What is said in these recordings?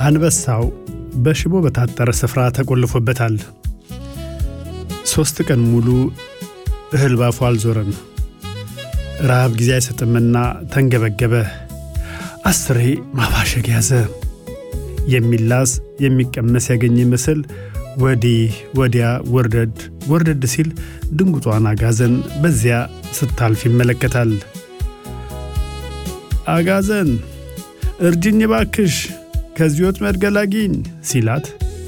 አንበሳው በሽቦ በታጠረ ስፍራ ተቆልፎበታል። ሦስት ቀን ሙሉ እህል ባፉ አልዞረም። ረሃብ ጊዜ አይሰጥምና ተንገበገበ። አስሬ ማባሸግ ያዘ። የሚላስ የሚቀመስ ያገኘ ይመስል ወዲህ ወዲያ ወርደድ ወርደድ ሲል ድንጉጧን አጋዘን በዚያ ስታልፍ ይመለከታል። አጋዘን እርጅኝ ባክሽ ከዚህ ወጥመድ ገላጊኝ ሲላት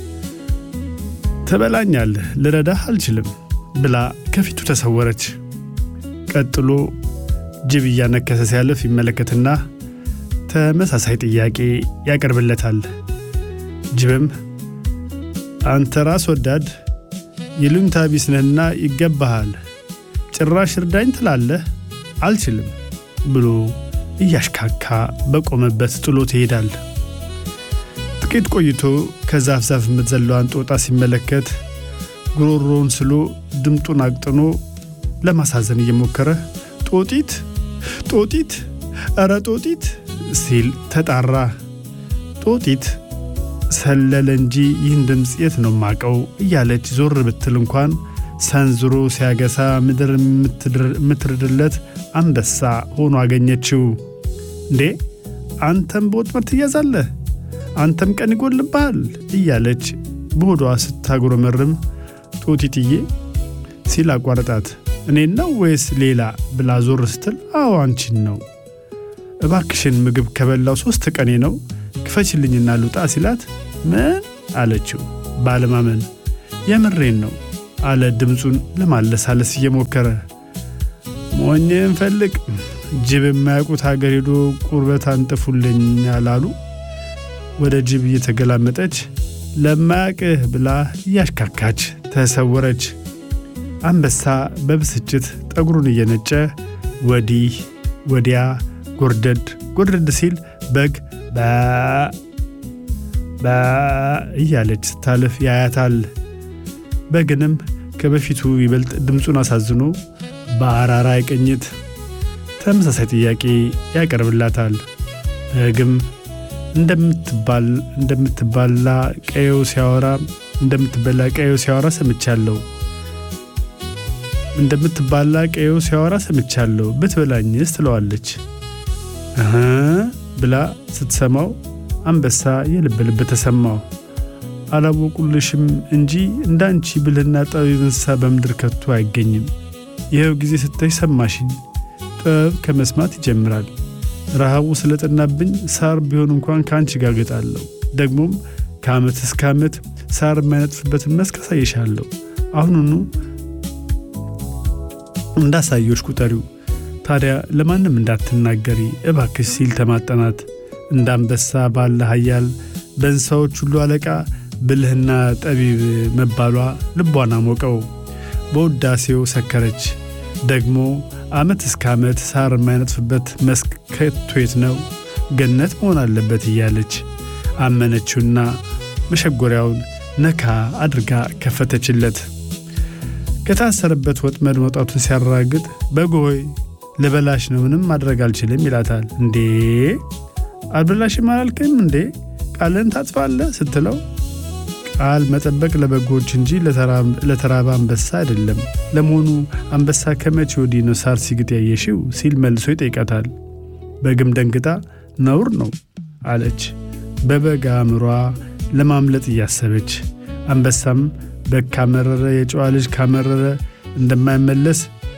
ትበላኛለህ፣ ልረዳህ አልችልም ብላ ከፊቱ ተሰወረች። ቀጥሎ ጅብ እያነከሰ ሲያልፍ ይመለከትና ተመሳሳይ ጥያቄ ያቀርብለታል። ጅብም አንተ ራስ ወዳድ ይሉኝታ ቢስ ነህና ይገባሃል፣ ጭራሽ እርዳኝ ትላለህ፣ አልችልም ብሎ እያሽካካ በቆመበት ጥሎት ይሄዳል። ጥቂት ቆይቶ ከዛፍ ዛፍ የምትዘለዋን ጦጣ ሲመለከት ጉሮሮውን ስሎ ድምጡን አቅጥኖ ለማሳዘን እየሞከረ ጦጢት ጦጢት ኧረ ጦጢት ሲል ተጣራ። ጦጢት ሰለለ እንጂ ይህን ድምፅ የት ነው ማቀው እያለች ዞር ብትል እንኳን ሰንዝሮ ሲያገሳ ምድር የምትርድለት አንበሳ ሆኖ አገኘችው። እንዴ አንተም በወጥመድ ትያዛለህ፣ አንተም ቀን ይጎልብሃል እያለች በሆዷ ስታጉረመርም ጦጢትዬ ሲል አቋረጣት። እኔን ነው ወይስ ሌላ ብላ ዞር ስትል አዎ አንቺን ነው። እባክሽን ምግብ ከበላው ሦስት ቀኔ ነው ክፈችልኝና ልውጣ ሲላት ምን አለችው ባለማመን። የምሬን ነው አለ ድምፁን ለማለሳለስ እየሞከረ። ሞኝን ፈልግ ጅብ የማያውቁት ሀገር ሄዶ ቁርበት አንጥፉልኝ አላሉ። ወደ ጅብ እየተገላመጠች ለማያቅህ ብላ እያሽካካች ተሰወረች። አንበሳ በብስጭት ጠጉሩን እየነጨ ወዲህ ወዲያ ጎርደድ ጎርደድ ሲል በግ በ እያለች ስታልፍ ያያታል። በግንም ከበፊቱ ይበልጥ ድምፁን አሳዝኖ በአራራይ ቅኝት ተመሳሳይ ጥያቄ ያቀርብላታል። በግም እንደምትባላ ቀየው ሲያወራ እንደምትበላ ቀየው ሲያወራ ሰምቻለሁ እንደምትባላ ቀየው ሲያወራ ሰምቻለሁ ብትበላኝስ ትለዋለች። እህ ብላ ስትሰማው አንበሳ የልብ ልብ ተሰማው። አላወቁልሽም እንጂ እንዳንቺ ብልህና ጠቢብ እንስሳ በምድር ከቶ አይገኝም። ይኸው ጊዜ ስታይ ሰማሽኝ። ጥበብ ከመስማት ይጀምራል። ረሃቡ ስለጠናብኝ ሳር ቢሆን እንኳን ከአንቺ ጋር ገጣለሁ። ደግሞም ከዓመት እስከ ዓመት ሳር የማይነጥፍበትን መስክ አሳይሻለሁ። አሁኑኑ እንዳሳዮች ቁጠሪው። ታዲያ ለማንም እንዳትናገሪ እባክሽ ሲል ተማጠናት። እንደ አንበሳ ባለ ኃያል በእንስሳዎች ሁሉ አለቃ ብልህና ጠቢብ መባሏ ልቧን አሞቀው። በውዳሴው ሰከረች። ደግሞ ዓመት እስከ ዓመት ሳር የማይነጥፍበት መስክ ከቶ የት ነው? ገነት መሆን አለበት እያለች አመነችውና መሸጎሪያውን ነካ አድርጋ ከፈተችለት። ከታሰረበት ወጥመድ መውጣቱን ሲያራግጥ በጎይ ልበላሽ ነው፣ ምንም ማድረግ አልችልም ይላታል። እንዴ አልበላሽም አላልክም እንዴ? ቃልን ታጥፋለህ ስትለው ቃል መጠበቅ ለበጎች እንጂ ለተራበ አንበሳ አይደለም። ለመሆኑ አንበሳ ከመቼ ወዲህ ነው ሳር ሲግጥ ያየሽው? ሲል መልሶ ይጠይቃታል። በግም ደንግጣ ነውር ነው አለች፣ በበግ አእምሯ ለማምለጥ እያሰበች። አንበሳም በግ ካመረረ የጨዋ ልጅ ካመረረ እንደማይመለስ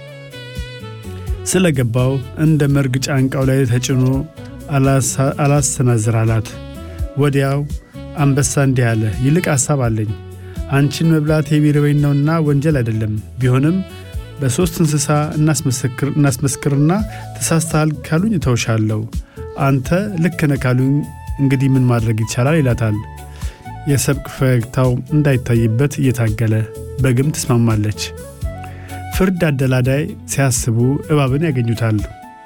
ስለገባው እንደ መርግ ጫንቃው ላይ ተጭኖ አላሰናዝር አላት። ወዲያው አንበሳ እንዲህ አለ፣ ይልቅ ሐሳብ አለኝ። አንቺን መብላት የቢርበኝ ነውና ወንጀል አይደለም። ቢሆንም በሦስት እንስሳ እናስመስክርና ተሳስተሃል ካሉኝ እተውሻለሁ። አንተ ልክ ነህ ካሉኝ እንግዲህ ምን ማድረግ ይቻላል ይላታል። የሰብቅ ፈገግታው እንዳይታይበት እየታገለ በግም ትስማማለች። ፍርድ አደላዳይ ሲያስቡ እባብን ያገኙታል።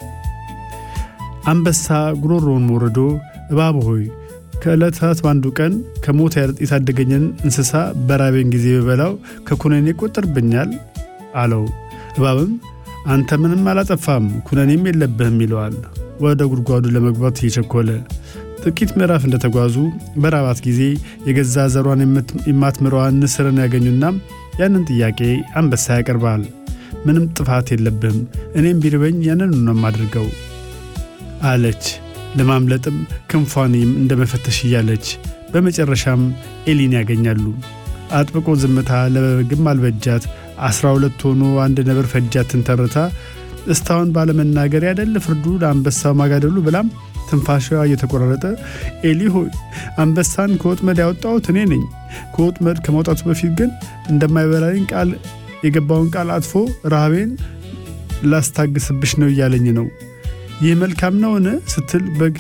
አንበሳ ጉሮሮውን ወርዶ እባብ ሆይ ከዕለታት በአንዱ ቀን ከሞት የታደገኝን እንስሳ በራቤን ጊዜ በበላው ከኩነኔ ይቆጠርብኛል አለው። እባብም አንተ ምንም አላጠፋም ኩነኔም የለብህም ይለዋል። ወደ ጉድጓዱ ለመግባት እየቸኮለ ጥቂት ምዕራፍ እንደተጓዙ በራባት ጊዜ የገዛ ዘሯን የማትምረዋን ንስርን ያገኙና ያንን ጥያቄ አንበሳ ያቀርባል። ምንም ጥፋት የለብህም፣ እኔም ቢርበኝ ያንን ነው የማድርገው አለች። ለማምለጥም ክንፏን እንደ መፈተሽ እያለች በመጨረሻም ኤሊን ያገኛሉ። አጥብቆ ዝምታ ለበግም አልበጃት። አስራ ሁለት ሆኖ አንድ ነብር ፈጃትን ተርታ እስታሁን ባለመናገር ያደለ ፍርዱ ለአንበሳው ማጋደሉ ብላም ትንፋሽዋ እየተቆራረጠ ኤሊ ሆይ አንበሳን ከወጥመድ ያወጣሁት እኔ ነኝ። ከወጥመድ ከመውጣቱ በፊት ግን እንደማይበላኝ ቃል የገባውን ቃል አጥፎ ረሃቤን ላስታግስብሽ ነው እያለኝ ነው። ይህ መልካም ነውን? ስትል በግ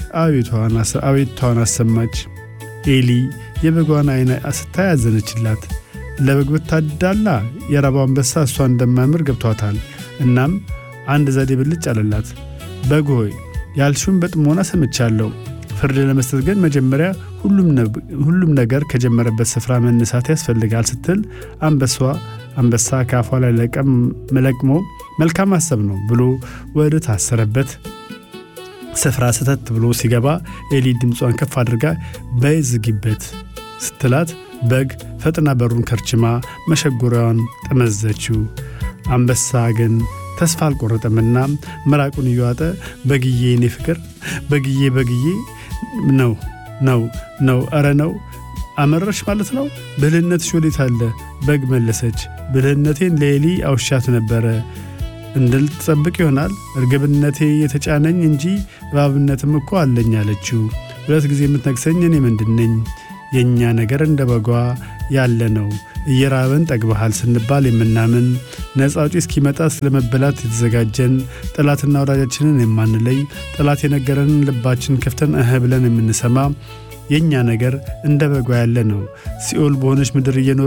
አቤቷን አሰማች። ኤሊ የበጓን አይን ስታይ ያዘነችላት። ለበግ ብታዳላ የራባው አንበሳ እሷ እንደማያምር ገብቷታል። እናም አንድ ዘዴ ብልጭ አለላት። በግ ሆይ ያልሽውን በጥሞና ሰምቻለሁ። ፍርድ ለመስጠት ግን መጀመሪያ ሁሉም ነገር ከጀመረበት ስፍራ መነሳት ያስፈልጋል ስትል አንበሷ አንበሳ ከአፏ ላይ ለቅሞ መልካም ሀሳብ ነው ብሎ ወደ ታሰረበት ስፍራ ስተት ብሎ ሲገባ ኤሊ ድምጿን ከፍ አድርጋ በይ ዝጊበት ስትላት በግ ፈጥና በሩን ከርችማ መሸጎሪያዋን ጠመዘችው። አንበሳ ግን ተስፋ አልቆረጠምና ምራቁን እየዋጠ በግዬ እኔ ፍቅር በግዬ በግዬ ነው ነው ነው ኧረ ነው አመረሽ ማለት ነው። ብልህነትሽ ወዴት አለ? በግ መለሰች። ብልህነቴን ለኤሊ አውሻት ነበረ እንድልትጠብቅ ይሆናል እርግብነቴ የተጫነኝ እንጂ እባብነትም እኮ አለኝ አለችው። ሁለት ጊዜ የምትነግሰኝ እኔ ምንድን ነኝ? የእኛ ነገር እንደ በጓ ያለ ነው። እየራበን ጠግበሃል ስንባል የምናምን ነፃ አውጪ እስኪመጣ ስለመበላት የተዘጋጀን ጠላትና ወዳጃችንን የማንለይ ጠላት የነገረንን ልባችን ከፍተን እህ ብለን የምንሰማ የእኛ ነገር እንደ በጓ ያለ ነው። ሲኦል በሆነች ምድር እየኖር